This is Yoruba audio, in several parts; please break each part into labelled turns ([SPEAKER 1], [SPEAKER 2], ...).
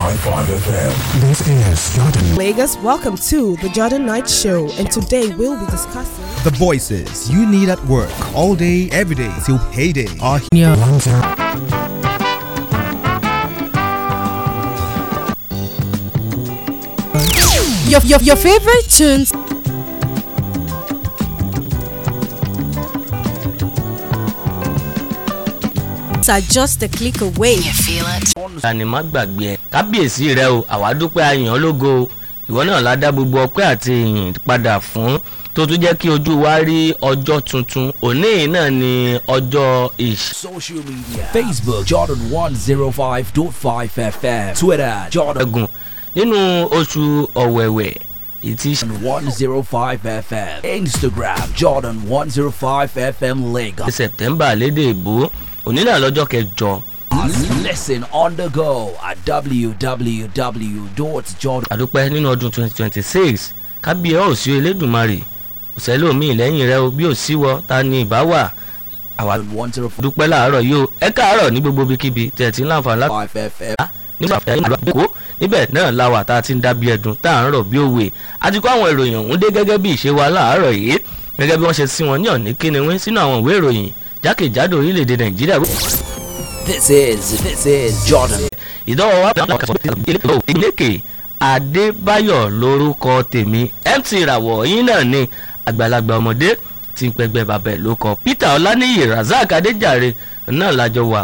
[SPEAKER 1] FM.
[SPEAKER 2] This is Jordan.
[SPEAKER 3] Lagos, welcome to the Jordan Night Show, and today we'll be discussing.
[SPEAKER 4] The voices you need at work all day, every day till payday are
[SPEAKER 2] One zero.
[SPEAKER 3] Your, your, your favorite tunes. Are just a click away.
[SPEAKER 5] tani má gbàgbé ẹ kábíyèsí rẹ o àwa dúpẹ́ ayàn ológo o ìwọ náà la dá gbogbo ọpẹ́ àti ìyìn padà fún tó tún jẹ́ kí ojú wa rí ọjọ́ tuntun òní yìí náà ni ọjọ́ ìṣ.
[SPEAKER 6] Social media Facebook Jordan 105.5 FM Twitter Jordan
[SPEAKER 5] ẹ̀gùn nínú oṣù ọ̀wẹ̀wẹ̀ ìtì
[SPEAKER 6] 105 FM Instagram Jordan 105 FM Lagos
[SPEAKER 5] sẹ̀tẹ́mbà lédè ìbò òní náà lọ́jọ́ kẹjọ
[SPEAKER 6] Listen on the go at www.jordan
[SPEAKER 5] àdúpẹ́ nínú ọdún 2026 kábíyà ò sí elédùnmarè òsèlómi lẹ́yìn rẹ o bí ò síwọ ta ni ìbá wà àwa
[SPEAKER 6] 105
[SPEAKER 5] dúpẹ́ láàárọ̀ yìí o ẹ káàárọ̀ ní gbogbo ibikíbi tẹ̀ tí ń láǹfààní láti
[SPEAKER 6] FM
[SPEAKER 5] nígbà tí ìlú àbíkó níbẹ̀ náà la wà tá a ti ń dábí ẹdun tá à ń rọ̀ bí òwe àti kó àwọn ìròyìn ọ̀hún dé gẹ́gẹ́ bí ìṣe wa láàárọ̀ yìí gẹ́gẹ́ bí wọ́n ṣe sí wọn ní ọ̀ní kíniwín sínú àwọn ìwé ìròyìn jákèjádò orílẹ̀-èdè nàìjíríà
[SPEAKER 6] This is this is Jordan
[SPEAKER 5] ìdánwò wa ìlékè adébáyọ̀ lórúkọ tèmi mt ìràwọ̀ yín náà ni àgbàlagbà ọmọdé tí ń pẹgbẹ́ bàbẹ̀ ló kọ peter ọláníyì razak adéjàre náà lájọ wà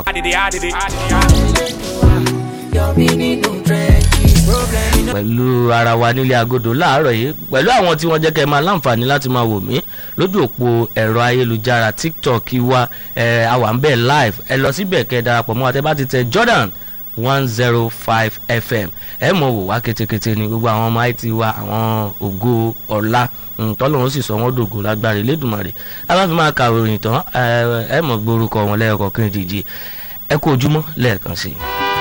[SPEAKER 5] pẹ̀lú ara wa nílé agodo láàárọ̀ yìí pẹ̀lú àwọn tí wọ́n jẹ́ kẹ́ ẹ máa láǹfààní láti máa wò mí lójú òpó ẹ̀rọ ayélujára tiktok wa ẹ̀ àwa ń bẹ̀ live ẹ lọ síbẹ̀ kẹ́ ẹ darapọ̀ mọ́ wa tẹ́ bá ti tẹ jordan one zero five fm ẹ mọ̀ wò wá ketekete ni gbogbo àwọn ọmọ it wa àwọn ògo ọ̀la tọ́lọ́run sì sọ wọ́n dògo lágbára ìlédùmarè aláfi máa ka òròyìn tán ẹ mọ̀ gbórúkọ wọn lẹ́ẹ̀kọ̀kan ìdíje ẹ kú ojúmọ́ lẹ́ẹ̀kan sí i.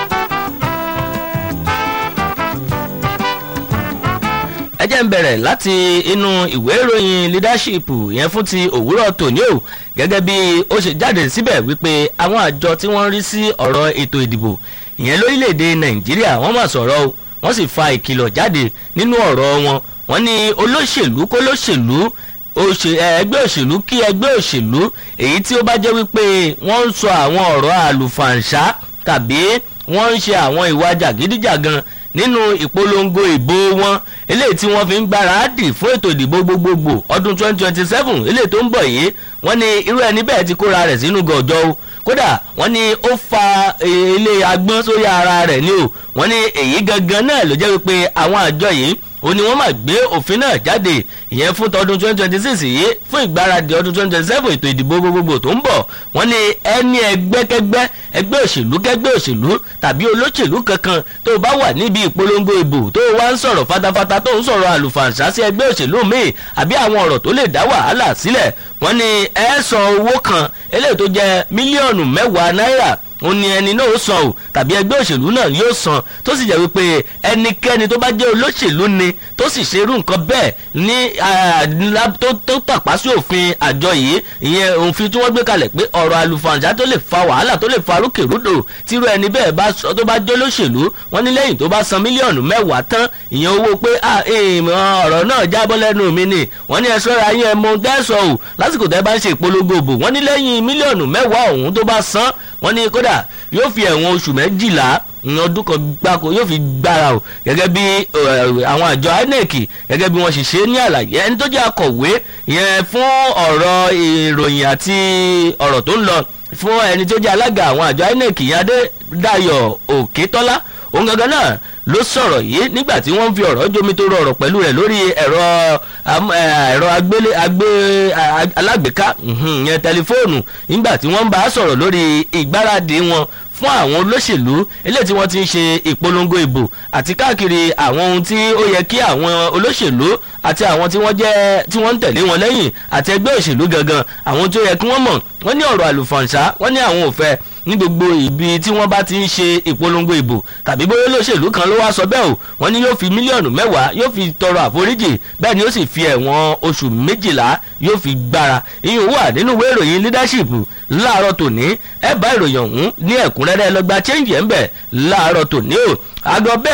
[SPEAKER 5] ẹ jẹ́ ń bẹ̀rẹ̀ láti inú ìwé ìròyìn leadership yẹn fún ti òwúrọ̀ tòní o gẹ́gẹ́ bí ó ṣe jáde síbẹ̀ wípé àwọn àjọ tí wọ́n ń rí sí ọ̀rọ̀ ètò ìdìbò ìyẹn lórílẹ̀‐èdè nàìjíríà wọ́n mà sọ̀rọ̀ o wọ́n sì fa ìkìlọ̀ jáde nínú ọ̀rọ̀ wọn wọ́n ní olóṣèlú kólóṣèlú ẹgbẹ́ òṣèlú kí ẹgbẹ́ òṣèlú èyí tí ó bá jẹ́ wípé wọ́n ń sọ àwọn ọ̀rọ̀ àlùfàǹṣá tàbí wọ́n ń ṣe àwọn ìwà jàgídíjàgan nínú ìpolongo ìbò wọn eléyìí tí wọ́n fi ń gbáradì fún ètò ìdìbò gbogbogbò ọdún 2027 eléyìí tó ń bọ̀ yìí wọ́n ní irú ẹni bẹ́ẹ̀ ti kóra rẹ̀ sínú gọ̀jọ́ o kódà wọ́n ní ó fa ilé agbọ́n sórí ara rẹ̀ ni o wọ́n ní èyí gangan náà ló jẹ́ wípé àwọn àjọ yìí ó ní wọ́n máa gbé òfin náà jáde ìyẹn fún tọdún 2026 yìí fún ìgbáradì ọdún 2027 ètò ìdìbò gbogbogbò tó ń bọ̀ wọ́n ní ẹni ẹgbẹ́kẹ́gbẹ́ ẹgbẹ́ òṣèlú kẹ́gbẹ́ òṣèlú tàbí olóṣèlú kankan tó bá wà níbi ìpolongo ìbò tó wá ń sọ̀rọ̀ fatafata tó ń sọ̀rọ̀ àlùfàǹṣá sí ẹgbẹ́ òṣèlú míì àbí àwọn ọ̀rọ̀ tó lè dá wàhálà sílẹ̀ wọ́n ní ẹ san owó kan eléyìí tó jẹ́ mílíọ̀nù mẹ́wàá náírà ó ní ẹni náà ó san o tàbí ẹgbẹ́ òṣèlú náà yóò san tó sì jẹ́ wípé ẹnikẹ́ni tó bá jẹ́ olóṣèlú ni tó sì ṣe irú nǹkan bẹ́ẹ̀ ní tó tàpá sí òfin àjọ yìí ìyẹn òfin tí wọ́n gbé kalẹ̀ pé ọ̀rọ̀ àlùfàǹṣá tó lè fa wàhálà tó lè fa rúkèrúdò tírú ẹni bẹ́ẹ̀ bá tó bá jẹ́ olóṣèlú wọ́n ní lẹ́yìn tó bá san mílíọ̀nù mẹ́wàá tán ìyẹn owó pé ọ̀rọ̀ náà jábọ́ lẹ́nu mi ni wọ́n ní ẹ ṣọ́ra yín ẹ mọ ohun tẹ́ sọ ò lásìkò tẹ́ bá ń ṣe ìpolongo òbò wọ́n ní lẹ́yìn mílíọ̀nù mẹ́wàá ọ̀hún tó bá san wọ́n ní kódà yóò fi ẹ̀wọ̀n oṣù méjìlá ọdún kan gbáko yóò fi gbára o gẹ́gẹ́ bí àwọn àjọ inec gẹ́gẹ́ bí wọ́n ṣe ṣe ní àlàyé ẹni tó jẹ́ akọ̀wé yẹn fún ọ̀rọ̀ ìròyìn àti ọ̀rọ̀ tó ń lọ fún ẹni tó jẹ́ alága àwọn àjọ inec yẹn adédayọ̀ òkètọ́lá òun gangan náà ló sọ̀rọ̀ yìí nígbà tí wọ́n ń fi ọ̀rọ̀ jomi tó rọrọ̀ pẹ̀lú rẹ̀ lórí ẹ̀rọ ẹ̀rọ agbélé agbé alágbèéká yẹn tẹlifóònù nígbà tí wọ́n ń bá a sọ̀rọ̀ lórí ìgbáradì wọn fún àwọn olóṣèlú eléyìí tí wọ́n ti ń ṣe ìpolongo ìbò àti káàkiri àwọn ohun tí ó yẹ kí àwọn olóṣèlú àti àwọn tí wọ́n jẹ́ tí wọ́n ń tẹ̀lé wọn lẹ́yìn àti ẹgbẹ́ òṣèlú gangan àwọn tó yẹ kí wọ́n mọ̀ wọ́n ní ọ̀rọ̀ àlùfàǹṣá wọ́n ní àwọn òfẹ́ ní gbogbo ibi tí wọ́n bá ti ń ṣe ìpolongo ìbò tàbí bóyá olóṣèlú kan ló wá sọ bẹ́ẹ̀ o wọ́n ní yóò fi mílíọ̀nù mẹ́wàá yóò fi tọrọ àforíjì bẹ́ẹ̀ ni ó sì fi ẹ̀wọ̀n oṣù méjìlá yóò fi gbára ìyẹn wà nínú ìwé ìròyìn leadership láàárọ̀ tòní ẹ bá ìròyìn ọ̀hún ní ẹ̀kúnrẹ́rẹ́ lọ́gbà change ẹ̀ ń bẹ̀ láàárọ̀ tòní o àgọ́ bẹ́ẹ̀